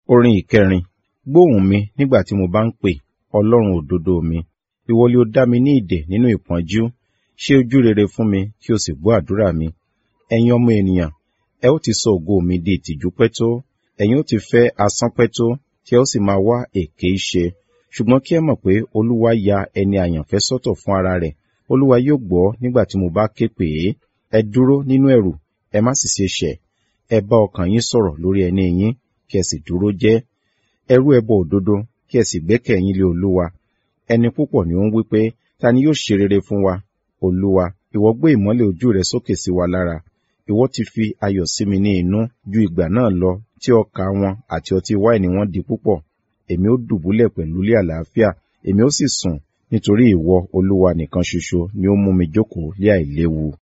Orin ìkẹrin. Gbóhùn mi nígbà tí mo bá ń pè, Ọlọ́run òdodo mi. Ìwọ ni ó dá mi ní ìdè nínú ìpọ́njú. Ṣe ojú rere fún mi kí o sì gbọ́ àdúrà mi. Ẹ̀yin ọmọ ènìyàn, ẹ ó ti sọ ògo mi di ìtìjú pẹ́ tó. Ẹ̀yin ó ti fẹ́ asán pẹ́ tó, tí ẹ ó sì máa wá èké ṣe. Ṣùgbọ́n kí ẹ mọ̀ pé Olúwa ya ẹni àyànfẹ́ sọ́tọ̀ fún ara rẹ̀. Olúwa yóò gbọ́ nígbà tí mo bá ké pè é. Ẹ dúró nínú ẹ̀rù, ẹ má sì ṣe ṣẹ̀. Ẹ bá ọkàn yín sọ̀rọ̀ lórí ẹní yín, kí ẹ sì dúró jẹ́. Ẹ rú ẹbọ òdodo, kí ẹ sì gbẹ́kẹ̀yín lé Olúwa. Ẹni púpọ̀ ni ó ń wí pé, ta ni yóò ṣe rere fún wa? Olúwa, ìwọ gbé ìmọ́lẹ̀ ojú rẹ sókè sí wa lára. Ìwọ ti fi ayọ̀ sí mi ní inú ju ìgbà náà lọ tí ọkà wọn àti ọtí wáìnì wọn di púpọ̀. Èmi ó dùbúlẹ̀ pẹ̀lú ilé àlàáfíà, èmi ó sì sùn, nítorí ìwọ Olúwa nìkan ṣoṣo ni ó mú mi jókòó lé àìléwu.